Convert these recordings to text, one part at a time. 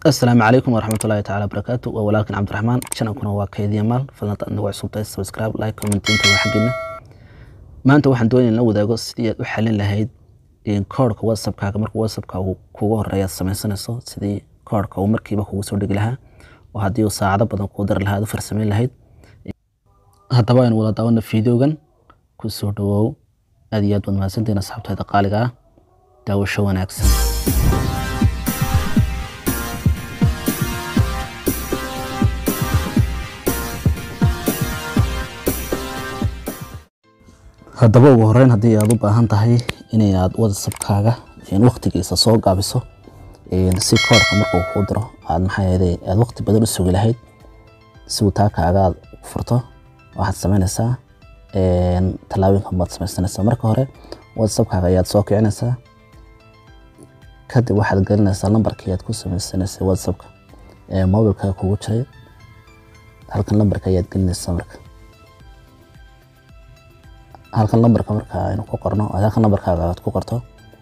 asalaamu calaykum waraxmatullaahi tacaala barakaatu waa walaalkan cabdiraxmaan channelkuna waa kaydiya maal fadlan nagu cusubtahay subscribe like comment inta waa xaggeena maanta waxaan doonaya in la wadaago sidii aad u xalin lahayd koodhka whatsappkaaga marka whatsappka uu kugu horeeya samaysanayso sidii koodhka uu markiiba kugu soo dhigi lahaa oo haddii uu saacado badan kuu dari lahaa aad u farsamayn lahayd haddaba aynu wada daawano fideogan ku soo dhawoow aad iyo aad baad mahadsantihiin asxaabtayda qaaliga ah daawasho wanaagsan haddaba ugu horeyn haddii aad u baahan tahay inay aad whatsappkaaga waqtigiisa soo gaabiso si koorka markuu kuu diro aad maxaa yeelay aad waqti badan u sugi lahayd si uu taa kaaga aad furto waxaad samaynaysaa tallaabooyinkan baad samaysanaysaa marka hore whatsappkaaga ayaad soo kicinaysaa kadib waxaad gelinaysaa lambarkii aad ku samaysanaysay whatsappka ee mobilkaaga kugu jiray halkan lambarka ayaad gelinaysaa marka halkan lambarka marka aynu ku qorno halkan lambarkaaga aad ku qorto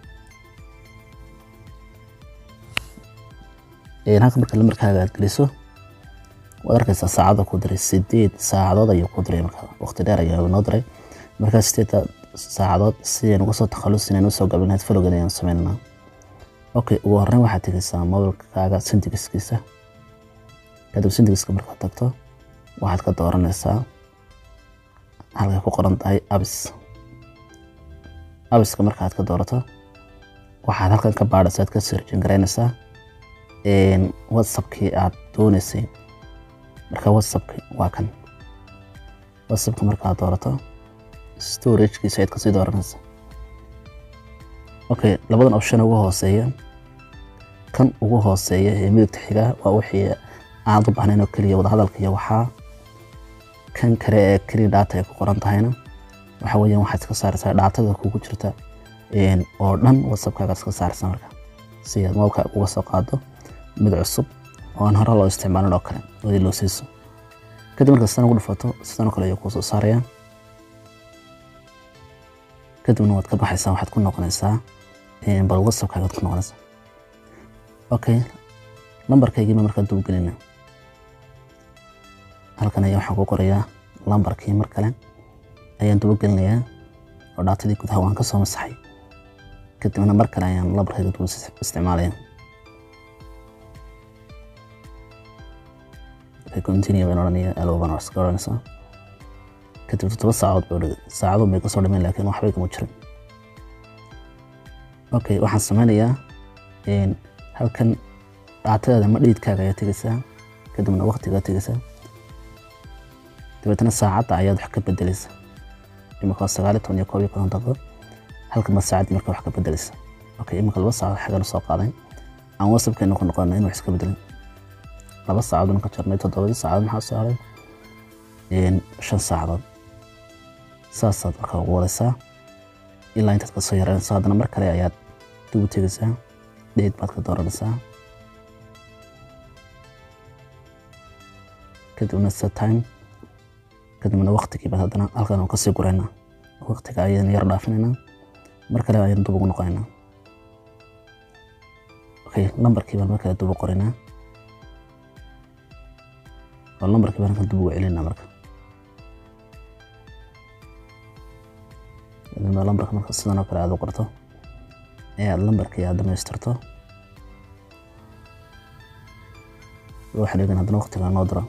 halkan marka lambarkaaga aad geliso waad arkaysaa saacada ku diray sideed saacadood ayuu ku diray marka waqti dheer ayaa noo diray markaa sideedda saacadood sideen uga soo takhalusin aynu usoo gablinayd follogan ayaan samaynanaa okay ugu horreyn waxaad tegaysaa mobilkaaga syndigiskiisa kadib syndigiska markaad tagto waxaad ka dooranaysaa halkay ku qoran tahay abis abiska markaad ka doorato waxaad halkan ka baadhaysa aad ka sirjin garaynaysaa whatsappkii aad doonaysay marka whatsappki waa kan whatsappka markaad doorato storagekiisa ayaad kasii dooranaysaa okay labadan option ugu hooseeya kan ugu hooseeya ee midigta xiga waa wixii aad u baahnayn oo keliya wadahadalka iyo waxaa kan kale ee keliya dhaata ay ku qoran tahayna waxa weeyaan waxaad iska saaraysaa dhaatada kugu jirta oo dhan whatsappkaaga iska saaraysaa marka si aad mobilka uga soo qaado mid cusub oo aan hore loo isticmaalin oo kale wadii loo siiso kadib marka sidan ugu dhufato sidan oo kale ayuu kuu soo saaraya kadibna waad ka baxaysaa waxaad ku noqonaysaa bal whatsappkaaga waad ku noqonaysaa okay lambarkaygiima markaa dub gelina halkan ayaa waxaan ku qorayaa lambarkii mar kale ayaan duba gelinayaa oo dhaatadii gudaha waan ka soo masaxay kadibna mar kale ayaan lambarkayga duba isticmaalaya continue baan odhanaya alo baan iska odhanaysaa kadib toddoba saacadood bay odhagay saacadood bay kasoo dhameen laakiin waxbay kama jirin okay waxaan sameynayaa halkan dhaatadaada ma dhiidkaaga ayaa tegaysaa kadibna waqtigaa tegaysaa dabeetana saacadda ayaad wax ka bedelaysa imika waa sagaali toban iyo koob iyo konton daqiiqo halkan baad saacaddii marka wax ka bedelaysa okay imika laba saacadood xaggan soo qaaday aan whatsappkeena ku noqonay in wax iska bedelin laba saacadood ka jarnay toddobadii saacadood maxaa soo haray shan saacadood saasaad marka ugu wadaysaa ilaa intaad kasoo yaraynayso haddana mar kale ayaad dib u tegaysaa dheed baad ka dooranaysaa kadibna set time kadibna waqtigii baad haddana halkan aan kasii guraynaa waqtiga ayaan yar dhaafinaynaa mar kale ayaan dub ugu noqonaynaa okay lambarkii baan mar kale dub u qoraynaa oo lambarkii baan halkan dub ugu celinaa marka kadibna lambarka marka sidan oo kale aad u qorto ee aad lambarkii aad dhamaystirto waxaa dhigan haddana waqtiga noo diro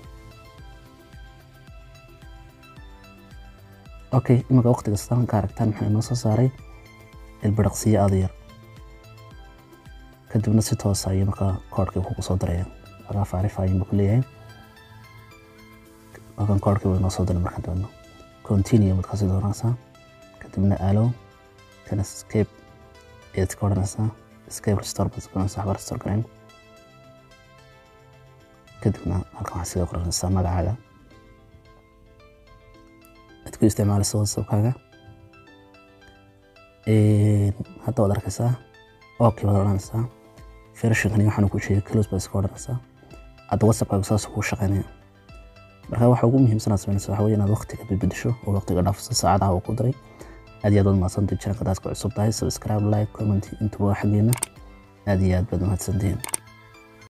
okay imika waqtiga sidan ka aragtaan maxaa inoo soo saaray ilbidhaqsiyo aada yar kadibna si toosa ayuu markaa koodhkii kugu soo diraya lagaa faarifayin buu ku leeyahay halkan koodhkii buu inoo soo diray markaan doonno continue baad kasii dooranaysaa kadibna alo kana escape ayaad iska odhanaysaa escape restore baad iska odhanaysaa waxba restore garayn kadibna halkan waxaad siga qoranaysaa magacaaga aad ku isticmaalayso whatsappkaaga hadda waad arkaysaa okay baad odhanaysaa versionkani waxaan ku sheegay close baad iska odhanaysaa hadda whatsappkaaga saas kuu shaqaynaya marka waxa ugu muhiimsan aad samaynaysa waxa weeye inaad waqtiga bedbedesho oo waqtiga dhaafiso saacadaha uu ku diray aad iyo aad waad mahadsantahay channelka daad ku cusub tahay subscribe like comment intuba waa xaggeena aad iyo aad baad mahadsantihiin